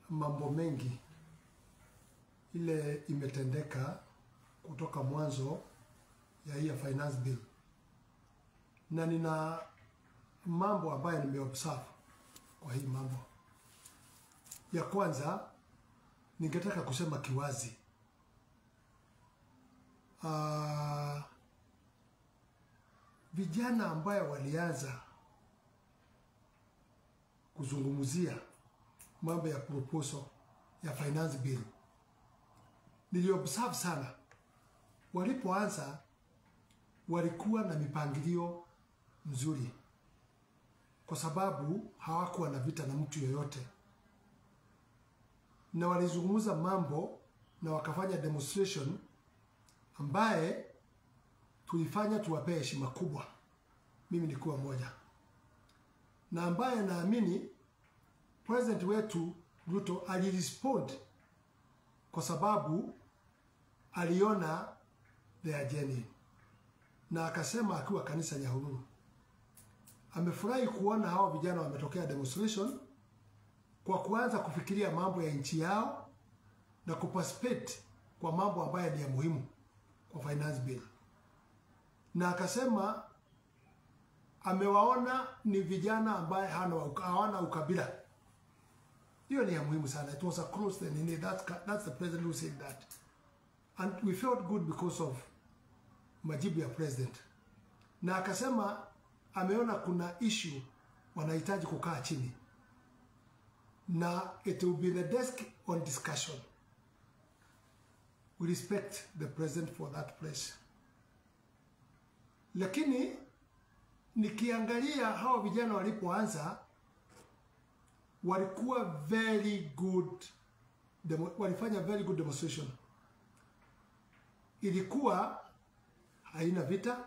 mambo mengi ile imetendeka kutoka mwanzo ya hii ya finance bill, na nina mambo ambayo nimeobserve kwa hii mambo. Ya kwanza, ningetaka kusema kiwazi, uh, vijana ambayo walianza kuzungumzia mambo ya proposal ya finance bill, niliobserve sana, walipoanza walikuwa na mipangilio mzuri, kwa sababu hawakuwa na vita na mtu yoyote, na walizungumza mambo na wakafanya demonstration ambaye tulifanya tuwapee heshima kubwa, mimi nikuwa moja, na ambaye naamini president wetu Ruto alirespond kwa sababu aliona they are genuine, na akasema akiwa kanisa Nyahururu amefurahi kuona hawa vijana wametokea demonstration kwa kuanza kufikiria mambo ya nchi yao na kuparticipate kwa mambo ambayo ni ya muhimu kwa finance bill, na akasema amewaona ni vijana ambaye hawana ukabila. Hiyo ni ya muhimu sana. It was across the nini. That's, that's the president who said that and we felt good because of majibu ya president, na akasema ameona kuna issue wanahitaji kukaa chini na it will be the desk on discussion. We respect the president for that place, lakini nikiangalia hawa vijana walipoanza walikuwa very good demo, walifanya very good demonstration. Ilikuwa haina vita,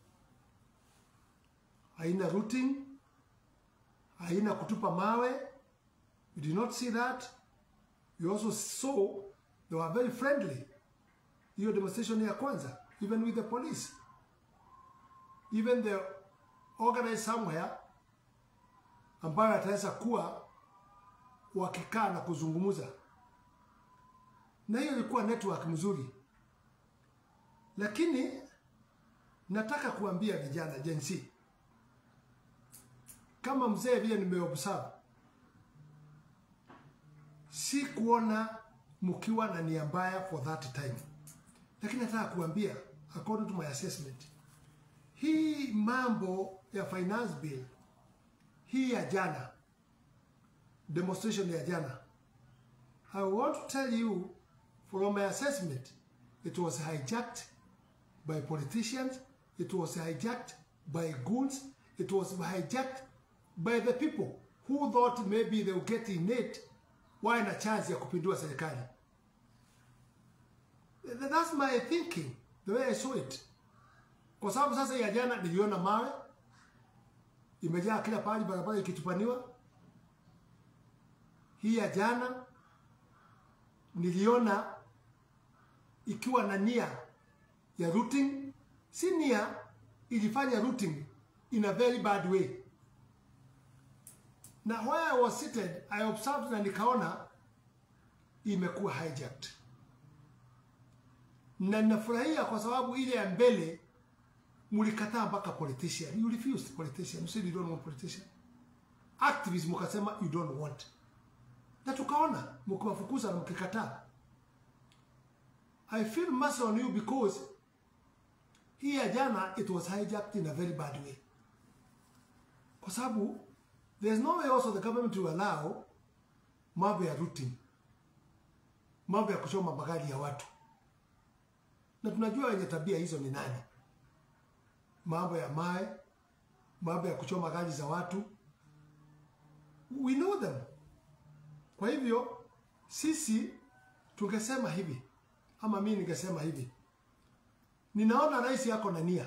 haina looting, haina kutupa mawe. You did not see that. You also saw they were very friendly. Hiyo demonstration ya kwanza, even with the police, even the organized somewhere ambayo ataweza kuwa wakikaa na kuzungumza, na hiyo ilikuwa network mzuri. Lakini nataka kuambia vijana Gen Z, kama mzee vile nimeobserve, si kuona mkiwa na nia mbaya for that time, lakini nataka kuambia according to my assessment, hii mambo ya finance bill hii ya jana demonstration ya jana, I want to tell you from my assessment, it was hijacked by politicians, it was hijacked by goons, it was hijacked by the people who thought maybe they would get in it wawe na chance ya kupindua serikali. That's my thinking, the way I saw it. Kwa sababu sasa ya jana niliona mawe imejaa kila pahali, barabara ikitupaniwa. Hii ya jana niliona ikiwa na nia ya routing, si nia, ilifanya routing in a very bad way. Na where I was seated, I observed na nikaona imekuwa hijacked, na ninafurahia kwa sababu ile ya mbele mulikataa mpaka politician. You refused politician. You said you don't want politician. Activism mukasema you don't want. Na tukaona mkiwafukuza na mkikataa. I feel mercy on you because hii ya jana it was hijacked in a very bad way. Kwa sababu there's no way also the government to allow mambo ya routing, mambo ya kuchoma magari ya watu, na tunajua wenye tabia hizo ni nani mambo ya mae, mambo ya kuchoma gari za watu, we know them. Kwa hivyo sisi tungesema hivi ama mimi ningesema hivi, ninaona rais yako na nia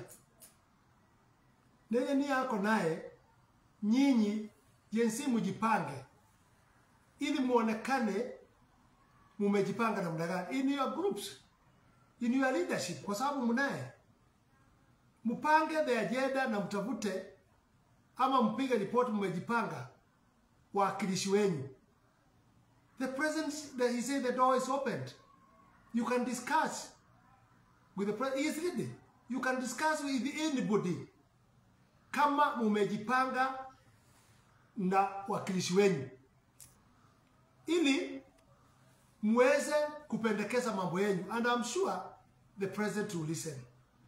nenye nia yako naye, nyinyi jinsi mjipange, ili muonekane mumejipanga namna gani in your groups, in your leadership, kwa sababu mnaye mpange the agenda na mtafute ama mpige ripoti, mmejipanga wawakilishi wenyu The president, the, he said the door is opened. You can discuss with the president. He is ready. You can discuss with anybody kama mumejipanga na wakilishi wenyu ili muweze kupendekeza mambo yenyu and I'm sure the president will listen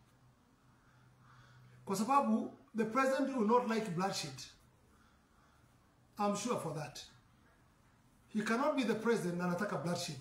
kwa sababu the president will not like bloodshed I'm sure for that he cannot be the president na anataka bloodshed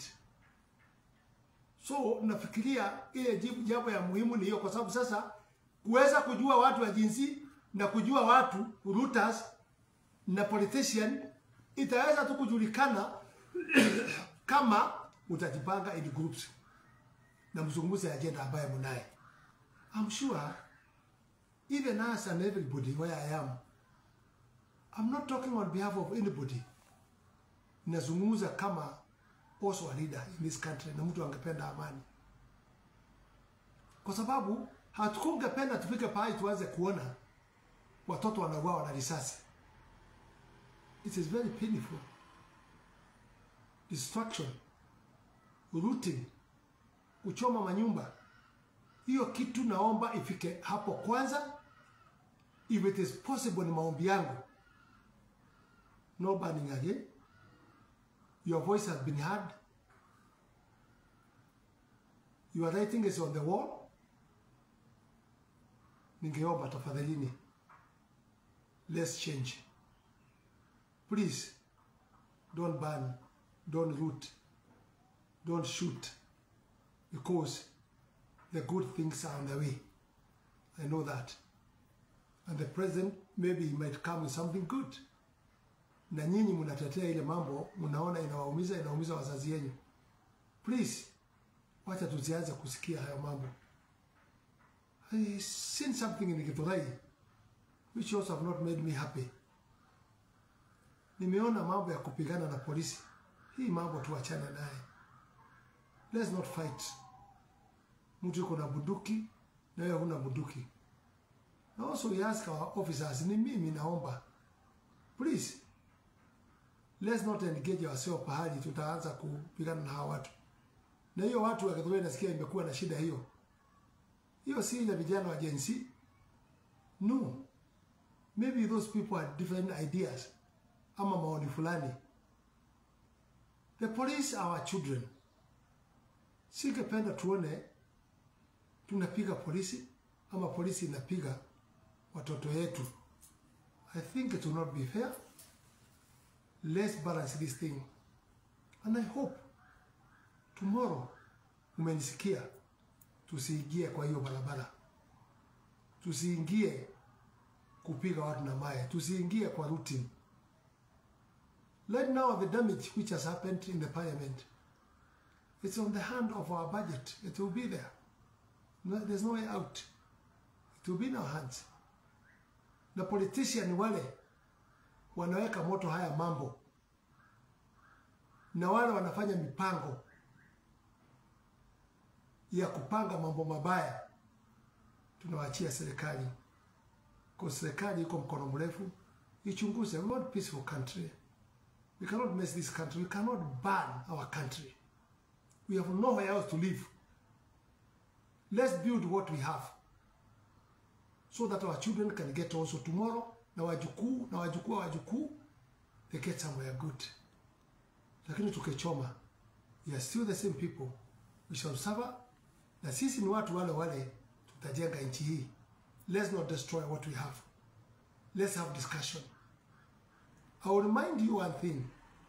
so nafikiria ile jibu jambo ya muhimu ni hiyo kwa sababu sasa kuweza kujua watu wa jinsi na kujua watu routers na politician itaweza tu kujulikana kama utajipanga in groups na mzungumze agenda ambaye mnaye. I'm sure even us and everybody where I am, I'm not talking on behalf of anybody. Nazungumza kama also a leader in this country na mtu angependa amani, kwa sababu hatukungependa tufike pahali tuanze kuona watoto wanauawa na risasi. It is very painful. Destruction, looting, kuchoma manyumba. Hiyo kitu naomba ifike hapo kwanza. If it is possible, ni maombi yangu. No burning again. Your voice has been heard. Your writing is on the wall. Ningeomba tafadhalini, let's change. Please, don't burn, don't root, don't shoot, because the good things are on the way. I know that. And the president, maybe he might come with something good. Na nyinyi mnatetea ile mambo, mnaona inawaumiza, inaumiza wazazi yenyu. Please, wacha tusianze kusikia hayo mambo. I seen something in Githurai which also have not made me happy. Nimeona mambo ya kupigana na polisi. Hii mambo tuachane naye. Let's not fight. Mtu yuko na bunduki na wewe huna bunduki. Na also we ask our officers, ni mimi naomba. Please. Let's not engage ourselves pahali tutaanza kupigana na hawa watu. Na hiyo watu wa Githurai nasikia imekuwa na shida hiyo. Hiyo si ya vijana wa Gen Z. No. Maybe those people had different ideas ama maoni fulani. The police are our children. Singependa tuone tunapiga polisi ama polisi inapiga watoto yetu. I think it will not be fair. Let's balance this thing. And I hope tomorrow umenisikia tusiingie kwa hiyo barabara, tusiingie kupiga watu na mawe, tusiingie kwa routine. Right now the damage which has happened in the parliament, it's on the hand of our budget. It will be there. No, there's no way out. It will be in our hands. Na politician wale wanaweka moto haya mambo na wale wanafanya mipango ya kupanga mambo mabaya tunawaachia serikali, kwa serikali iko mkono mrefu, ichunguze. We want peaceful country. We cannot mess this country. We cannot burn our country. We have nowhere else to live. Let's build what we have so that our children can get also tomorrow, na wajukuu na wajukuu wa wajukuu, they get somewhere good. Lakini tukichoma, we are still the same people. We shall suffer na sisi ni watu wale wale tutajenga nchi hii. Let's not destroy what we have. Let's have discussion. I will remind you one thing.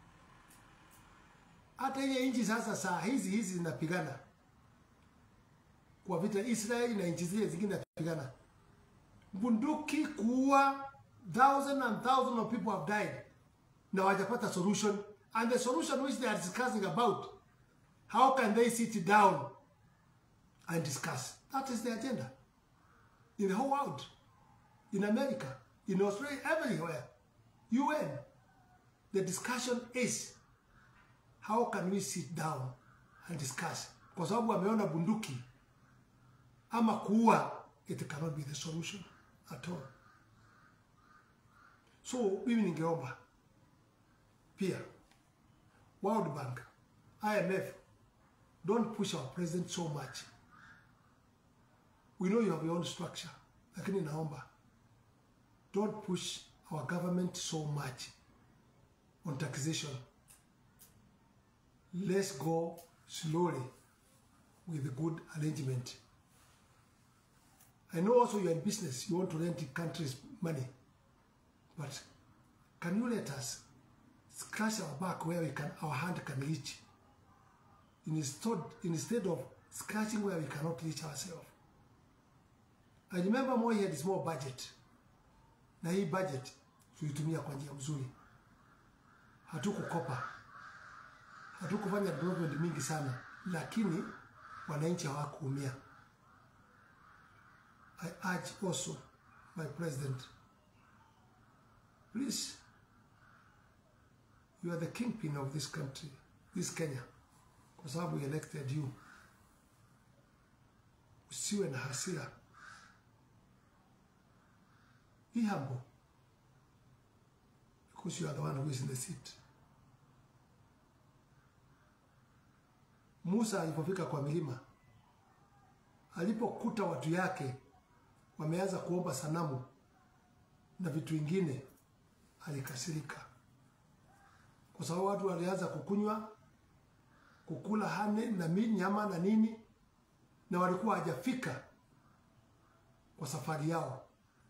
Hata ile nchi sasa saa hizi hizi zinapigana kwa vita, Israeli na nchi zile zingine zinapigana, bunduki kuua, thousand and thousand of people have died na wajapata solution, and the solution which they are discussing about, how can they sit down and discuss. That is the agenda. In the whole world, in America, in Australia, everywhere, UN, the discussion is how can we sit down and discuss, kwa sababu wameona bunduki ama kuua, it cannot be the solution at all. So mimi ningeomba pia World Bank, IMF, don't push our president so much. We know you have your own structure, lakini naomba don't push our government so much on taxation. Let's go slowly with a good arrangement. I know also you're in business, you want to rent countries' money, but can you let us scratch our back where we can, our hand can reach, instead, instead of scratching where we cannot reach ourselves? I remember Moi had small budget, na hii budget tulitumia kwa njia mzuri, hatukukopa, hatukufanya development mingi sana, lakini wananchi hawakuumia. I urge also my president, please, you are the kingpin of this country, this Kenya, kwa sababu we elected you. Usiwe na hasira, be humble, because you are the one who is in the seat. Musa alipofika kwa milima, alipokuta watu yake wameanza kuomba sanamu na vitu vingine, alikasirika kwa sababu watu walianza kukunywa, kukula hane na mi nyama na nini, na walikuwa hajafika kwa safari yao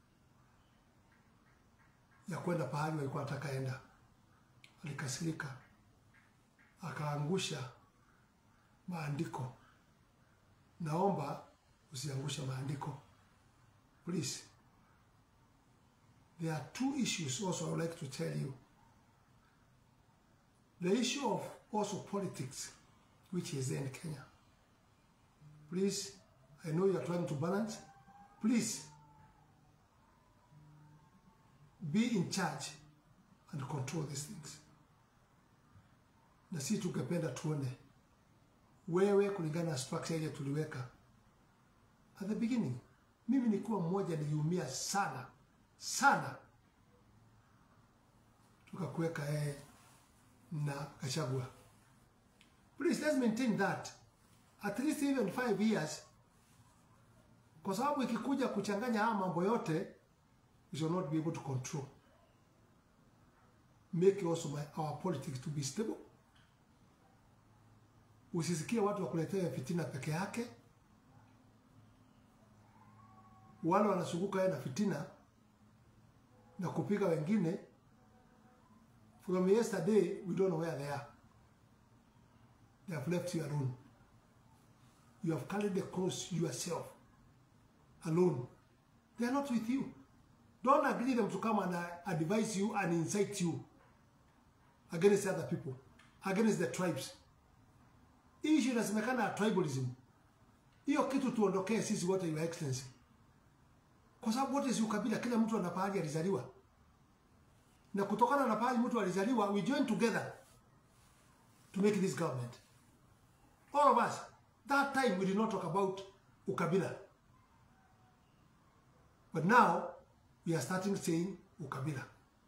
ya kwenda pahali walikuwa wanataka enda. Alikasirika, akaangusha maandiko. Naomba usiangushe maandiko. Please. There are two issues also I would like to tell you. The issue of also politics, which is there in Kenya. Please, I know you are trying to balance. Please, be in charge and control these things. Na si tungependa tuone wewe kulingana na structure ile tuliweka at the beginning mimi nikuwa mmoja niliumia sana sana, tukakuweka yeye na Gachagua. Please let's maintain that at least even five years, kwa sababu ikikuja kuchanganya haya mambo yote we shall not be able to control. Make also my, our politics to be stable. Usisikie watu wakuletea fitina peke yake wale wanazunguka yeye na fitina na kupiga wengine. From yesterday we don't know where they are. They have left you alone. You have carried the cross yourself alone. They are not with you. Don't agree them to come and uh, advise you and incite you against other people, against the tribes. Hii issue inasemekana ya tribalism. Hiyo kitu tuondokee sisi wote, Your Excellency kwa sababu wote si ukabila, kila mtu ana pahali alizaliwa, na kutokana na pahali mtu alizaliwa, we join together to make this government. All of us, that time we did not talk about ukabila, but now we are starting saying ukabila.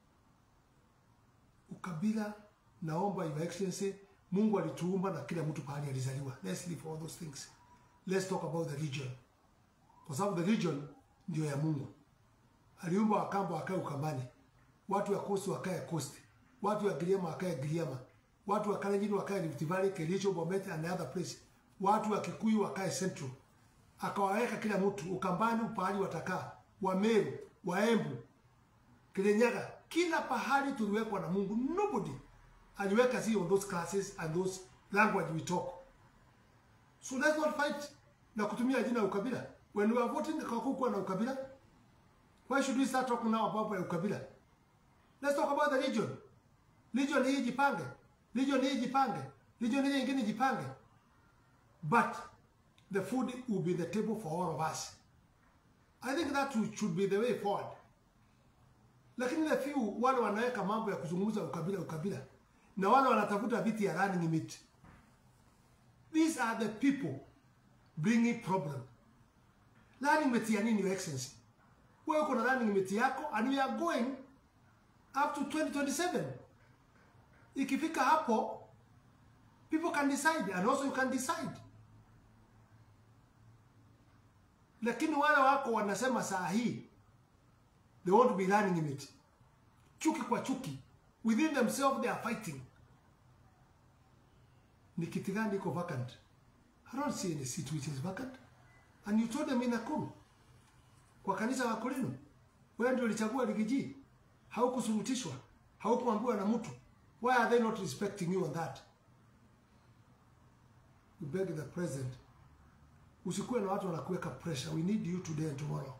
Ukabila, naomba Your Excellency, Mungu alituumba na kila mtu pahali alizaliwa. Let's leave all those things. Let's talk about the region, kwa sababu the region ndio ya Mungu. Aliumba Wakamba wakae Ukambani, watu wa Coast wakae Coast, watu wa Giriama wakae Giriama, watu wa Kalenjin wakae Rift Valley, Kericho, Bomet and other place, watu wa Kikuyu wakae Central. Akawaweka kila mtu Ukambani pahali watakaa, Wameru, Waembu, Kirinyaga, kila pahali tuliwekwa na Mungu. Nobody aliweka si on those classes and those language we talk. So let's not fight na kutumia jina ukabila. When we are voting hakukuwa na ukabila. Why should we start talking now about ukabila? Let's talk about the region. Region hii jipange. Region hii jipange. Region hii nyingine jipange. But the food will be the table for all of us. I think that should be the way forward. Lakini the few wale wanaweka mambo ya kuzungumza ukabila ukabila na wale wanatafuta viti ya running mate. These are the people bringing problem. Running mate ya nini, Your Excellency? Wewe uko na running mate yako and we are going up to 2027. Ikifika hapo People can decide and also you can decide. Lakini wale wako wanasema saa hii they want to be running in it. Chuki kwa chuki. Within themselves they are fighting. Ni kiti gani iko vacant? I don't see any seat which is vacant. And you told them in Nakuru. Kwa kanisa wa Korino. Wewe ndio ulichagua Rigiji. Haukusurutishwa. Haukuambiwa na mtu. Why are they not respecting you on that? We beg the president. Usikuwe na watu wanakuweka pressure. We need you today and tomorrow.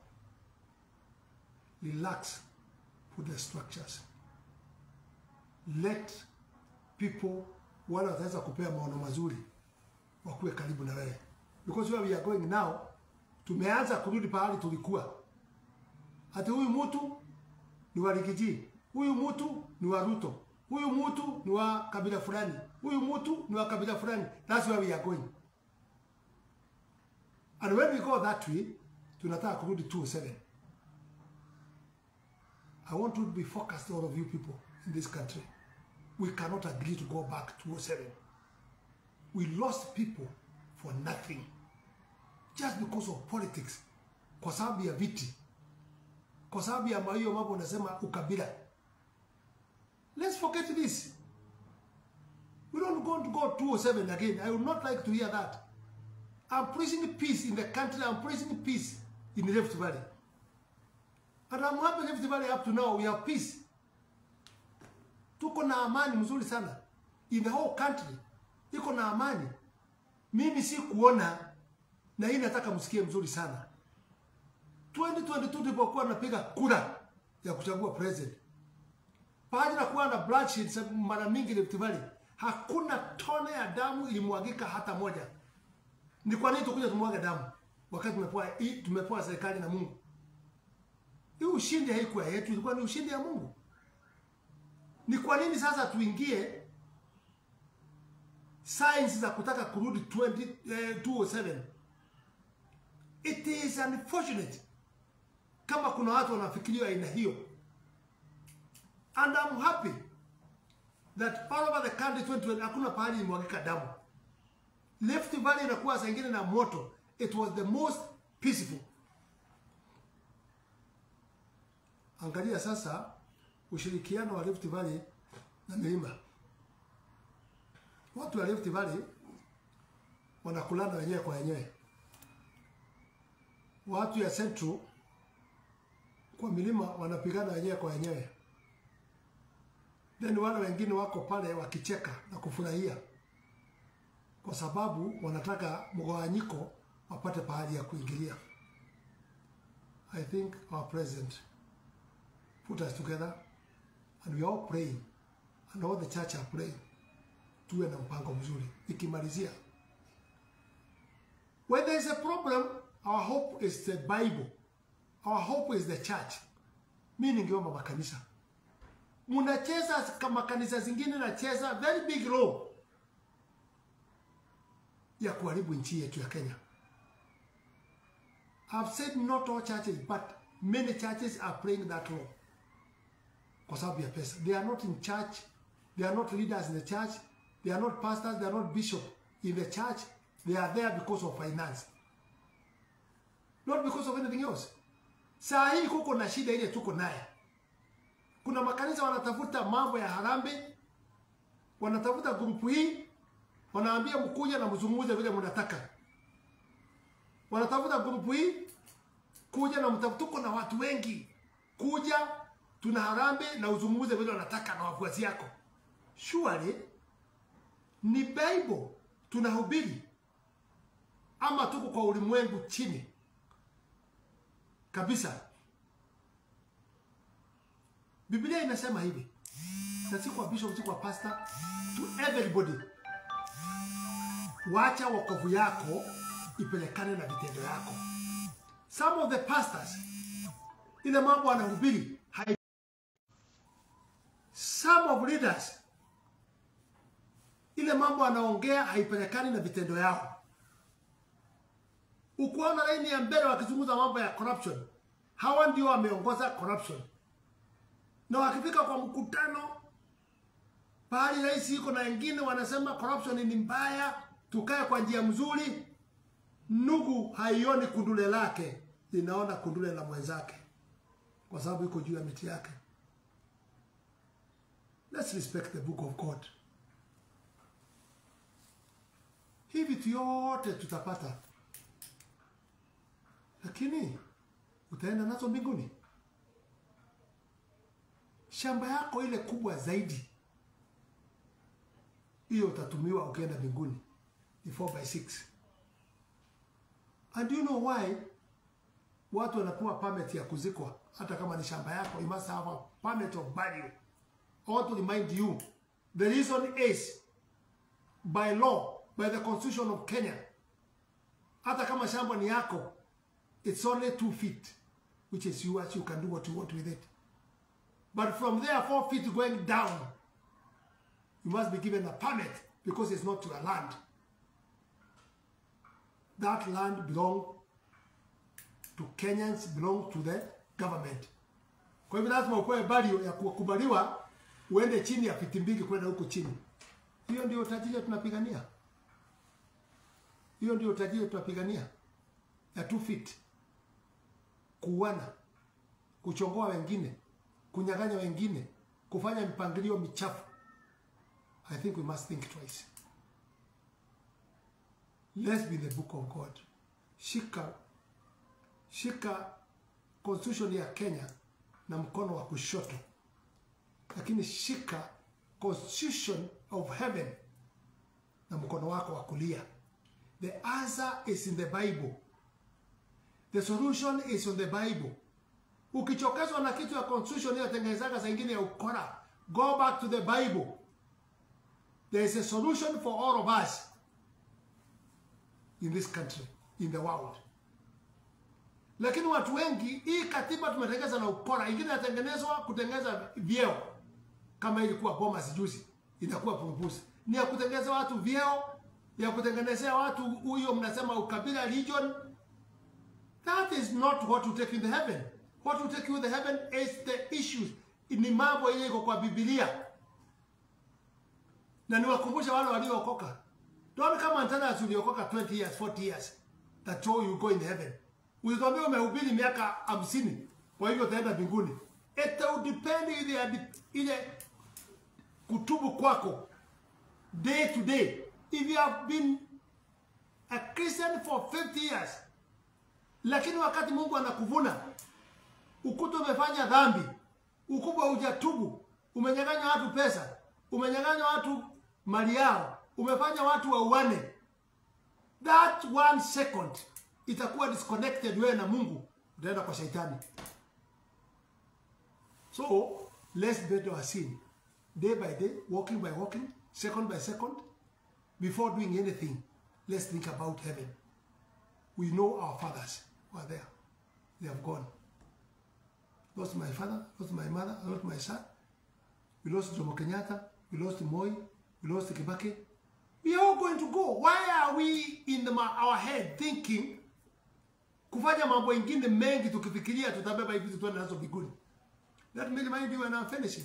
Relax with the structures. Let people wale wataweza kupea maono mazuri wakuwe karibu na wewe. Because where we are going now, tumeanza kurudi pahali tulikuwa. Ati huyu mtu ni wa Rigiji, huyu mtu ni wa Ruto, huyu mtu ni wa kabila fulani, huyu mtu ni wa kabila fulani. That's where we are going. And when we go that way, tunataka kurudi 207. I want you to be focused, all of you people in this country. We cannot agree to go back to 207. We lost people for nothing. Just because of politics. Kwa sababu ya viti. Kwa sababu ya hiyo mambo unasema ukabila. Let's forget this. We don't want to go 207 again. I would not like to hear that. I'm preaching peace in the country. I'm preaching peace in the Rift Valley. And I'm happy Rift Valley up to now we have peace. Tuko na amani mzuri sana. In the whole country. Iko na amani. Mimi si kuona na hii nataka msikie mzuri sana. 2022 tulipokuwa napiga kura ya kuchagua president. Pamoja na kuwa na bloodshed mara mingi Rift Valley, hakuna tone ya damu ilimwagika hata moja. Ni kwa nini tukuja tumwaga damu wakati tumepewa tumepewa serikali na Mungu? Hii ushindi haikuwa yetu, ilikuwa ni ushindi ya Mungu. Ni kwa nini sasa tuingie science za kutaka kurudi 20, eh, 207? It is unfortunate kama kuna watu wanafikiria aina hiyo. And I'm happy that all over the country 2020 hakuna pahali imwagika damu. Rift Valley inakuwa saa ingine na moto. It was the most peaceful. Angalia sasa ushirikiano wa Rift Valley na milima. Watu wa Rift Valley wanakulana wenyewe kwa wenyewe. Watu ya Central kwa milima wanapigana wenyewe kwa wenyewe. Then wale wengine wako pale wakicheka na kufurahia kwa sababu wanataka mgawanyiko wapate pahali ya kuingilia. I think our president put us together and we are all praying and all the church are praying tuwe na mpango mzuri. Ikimalizia, when there is a problem, our hope is the Bible, our hope is the church. Mi ningeomba makanisa, munacheza kama kanisa zingine nacheza very big role ya kuharibu nchi yetu ya Kenya. I've said not all churches but many churches are playing that role kwa sababu ya pesa. They are not in church, they are not leaders in the church, they are not pastors, they are not bishop in the church. They are there because of finance, not because of anything else. Saa hii kuko na shida ile tuko naye. Kuna makanisa wanatafuta mambo ya harambe, wanatafuta grupu hii wanaambia mkuja na mzungumze vile mnataka. Wanatafuta grupu hii kuja na mtafuta, tuko na watu wengi, kuja tuna harambe na uzungumze vile wanataka na wafuasi yako. Surely ni Bible tunahubiri ama tuko kwa ulimwengu chini kabisa? Biblia inasema hivi, na si kwa bishop, si kwa pastor, to everybody wacha wokovu yako ipelekane na vitendo yako. Some of the pastors ile mambo wanahubiri hai... some of leaders ile mambo anaongea haipelekani na vitendo yao. Ukuona laini ya mbele wakizungumza mambo ya corruption, hawa ndio wameongoza corruption, na wakifika kwa mkutano pahali rais iko na wengine wanasema corruption ni mbaya, tukae kwa njia mzuri. Nugu haioni kundule lake, linaona kundule la mwenzake, kwa sababu iko juu ya miti yake. Let's respect the book of God. Hii vitu yote tutapata, lakini utaenda nazo mbinguni? Shamba yako ile kubwa zaidi, hiyo utatumiwa ukienda mbinguni, ni 4 by 6. And do you know why watu wanapewa permit ya kuzikwa hata kama ni shamba yako? You must have a permit of burial. I want to remind you, the reason is by law, by the constitution of Kenya, hata kama shamba ni yako, it's only two feet, which is yours. You can do what you want with it. But from there, four feet going down, you must be given a permit because it's not your land. That land belong to Kenyans, belong to the government. Kwa hivyo lazima upewe barrio ya kukubaliwa uende chini ya fiti mbili kwenda huko chini. Hiyo ndio utajiri tunapigania. Hiyo ndio utajiri tunapigania ya two feet, kuuana, kuchongoa wengine, kunyang'anya wengine, kufanya mipangilio michafu. I think we must think twice. Let's be the book of God. Shika shika constitution ya Kenya na mkono wa kushoto, lakini shika constitution of heaven na mkono wako wa kulia. The answer is in the Bible. The solution is in the Bible. Ukichokezwa na kitu ya constitution hiyo tengenezaga saa ingine ya ukora, go back to the Bible. There is a solution for all of us in this country, in the world. Lakini watu wengi, hii katiba tumetengeza na ukora, ingine inatengenezwa kutengeneza vyeo, kama ilikuwa Bomas juzi, inakuwa pumbuzi, ni ya kutengeneza watu vyeo, ya kutengenezea watu huyo mnasema ukabila region. That is not what will take you to heaven. What will take you to heaven is the issues, ni mambo ile iko kwa Biblia, na niwakumbusha wale waliookoka Don't come and tell us uliokoka 20 years, 40 years that show you go in heaven. Ulituambia umehubiri miaka hamsini, kwa hivyo utaenda mbinguni. It will depend ile ile kutubu kwako day to day. If you have been a Christian for 50 years, lakini wakati Mungu anakuvuna ukuta umefanya dhambi, ukubwa hujatubu, umenyang'anya watu pesa, umenyang'anya watu mali yao, umefanya watu wauane, that one second itakuwa disconnected wewe na Mungu, utaenda kwa shetani. So let's bet our sin day by day, walking by walking, second by second, before doing anything. Let's think about heaven. We know our fathers were there; they have gone. Lost my father, lost my mother, lost my son. We lost Jomo Kenyatta, we lost Moi, we lost Kibaki. We are all going to go. Why are we in the, our head thinking kufanya mambo ingine mengi tukifikiria tutabeba hivi tuende nazo mbinguni? Let me remind you when I'm finishing.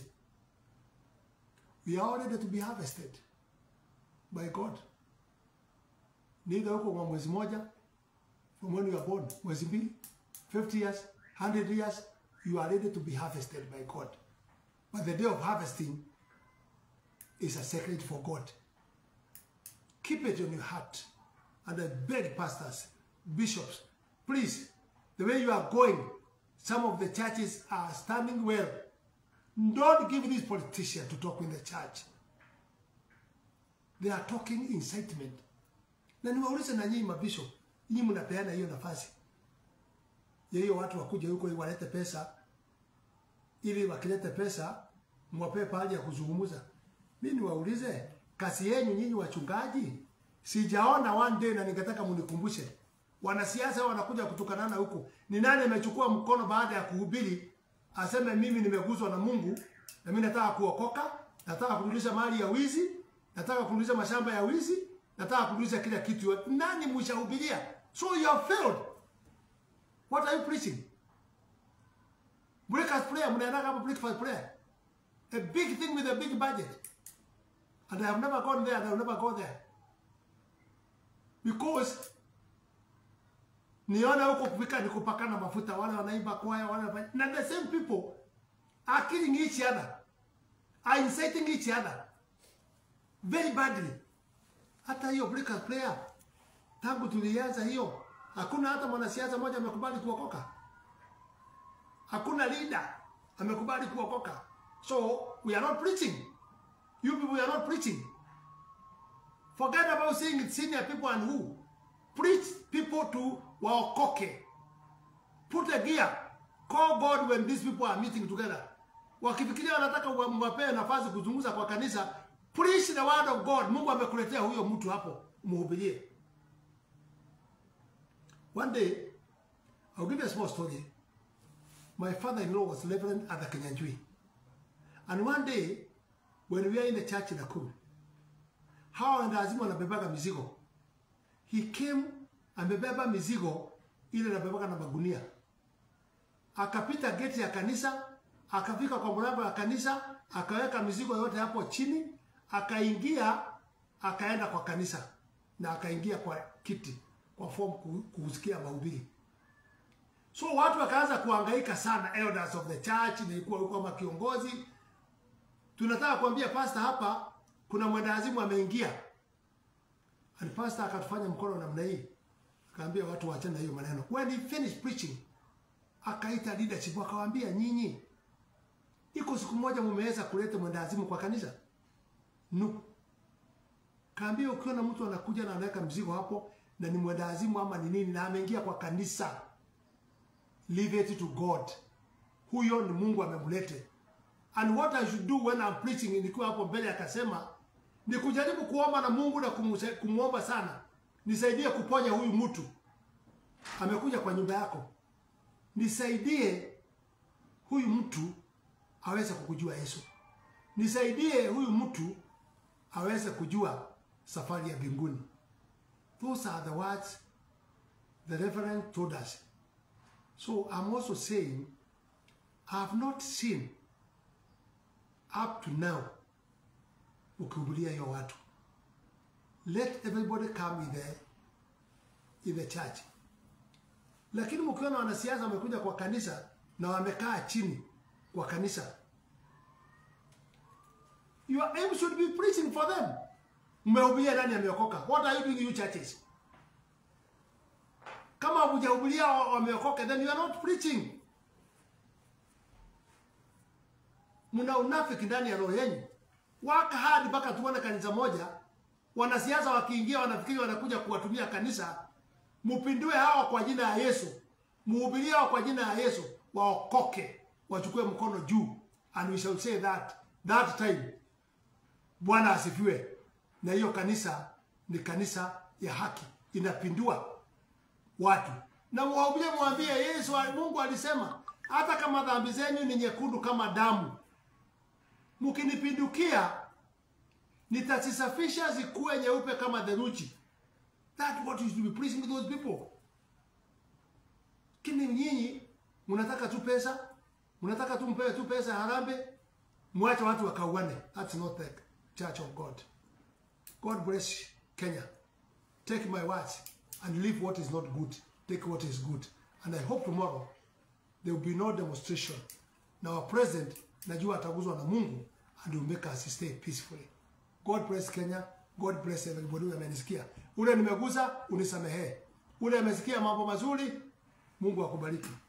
We are all ready to be harvested by God. Neither huko kwa mwezi moja from when you are born, mwezi mbili, 50 years, 100 years, you are ready to be harvested by God. But the day of harvesting is a secret for God. Keep it in your heart. And I beg pastors, bishops, please, the way you are going, some of the churches are standing well. Don't give these politicians to talk in the church. They are talking incitement. Na niwaulize na nyinyi mabishop, nyinyi mnapeana hiyo nafasi ya hiyo watu wakuja huko walete pesa, ili wakilete pesa mwapee pahali ya kuzungumza. Mimi niwaulize, kazi yenu nyinyi wachungaji, sijaona one day, na ningetaka munikumbushe. Wanasiasa wanakuja kutukanana huku, ni nani amechukua mkono baada ya kuhubiri aseme mimi nimeguswa na Mungu na mimi nataka kuokoka, nataka kurudisha mali ya wizi, nataka kurudisha mashamba ya wizi, nataka kurudisha kila kitu. Nani mshahubiria? So you have failed. What are you preaching? Breakfast prayer, mnaenda kama breakfast prayer. A big thing with a big budget. And I have never gone there and I will never go there. Because niona huko kufika ni kupakana mafuta, wale wanaimba kwaya, wale wanafanya na the same people are killing each other, are inciting each other very badly. Hata hiyo Breakers prayer tangu tulianza hiyo, hakuna hata mwanasiasa mmoja amekubali kuokoka, hakuna leader amekubali kuokoka. So we are not preaching. You people are not preaching. Forget about saying it's senior people and who. Preach people to waokoke. Put a gear. Call God when these people are meeting together. Wakifikiria wanataka mwapee nafasi kuzungumza kwa kanisa, preach the word of God. Mungu amekuletea huyo mtu hapo, mhubirie. One day, I'll give you a small story. My father-in-law was Reverend at the Kenyanjui. And one day, when we were in the church in Nakuru, hawa wendawazimu wanabebaga mizigo. He came amebeba mizigo ile anabebaga na magunia, akapita geti ya kanisa, akafika kwa mlango ya kanisa, akaweka mizigo yote hapo chini, akaingia, akaenda kwa kanisa na akaingia kwa kiti kwa form kusikia mahubiri. So watu wakaanza kuhangaika sana, elders of the church, nilikuwa huko kama kiongozi, tunataka kuambia pastor hapa kuna mwendawazimu ameingia. And pastor akatufanya mkono namna hii, akaambia watu waachane na hiyo maneno. When he finished preaching, akaita leadership akawaambia, nyinyi, iko siku moja mumeweza kuleta mwendawazimu kwa kanisa? No. Kaambia ukiona mtu anakuja na anaweka mzigo hapo na ni mwendawazimu ama ni nini na ameingia kwa kanisa, leave it to God. Huyo ni Mungu amemlete. And what I should do when I'm preaching, nilikuwa hapo mbele akasema ni kujaribu kuomba na Mungu na kumuomba sana, nisaidie kuponya huyu mtu amekuja kwa nyumba yako, nisaidie huyu mtu aweze kukujua Yesu, nisaidie huyu mtu aweze kujua safari ya mbinguni. Those are the words the Reverend told us. So I'm also saying I have not seen up to now ukihubiria hiyo watu. Let everybody come in the, in the church. Lakini mkiona wanasiasa wamekuja kwa kanisa na wamekaa chini kwa kanisa, your aim should be preaching for them. Mmehubiria nani ameokoka? What are you doing you churches? Kama hujahubiria wameokoka, then you are not preaching. Mna unafiki ndani ya roho yenu. Waka hadi mpaka tuone kanisa moja, wanasiasa wakiingia wanafikiri wanakuja kuwatumia kanisa. Mupindue hawa kwa jina ya Yesu, muhubirie hawa kwa jina ya Yesu, waokoke, wachukue mkono juu, and we shall say that that time. Bwana asifiwe. Na hiyo kanisa ni kanisa ya haki, inapindua watu na mwahubirie, mwambie Yesu, Mungu alisema hata kama dhambi zenyu ni nyekundu kama damu, mkinipindukia nitazisafisha zikuwe nyeupe kama theluji. That what you should be preaching to those people. Kini nyinyi mnataka tu pesa, mnataka tu mpewe tu pesa ya harambee, mwache watu wakauane. That's not the church of God. God bless Kenya. Take my words and leave what is not good. Take what is good. And I hope tomorrow there will be no demonstration. Na our president najua ataguzwa na Mungu and will make us stay peacefully. God bless Kenya. God bless everybody who amenisikia. Ule nimeguza unisamehee. Ule amesikia mambo mazuri, Mungu akubariki.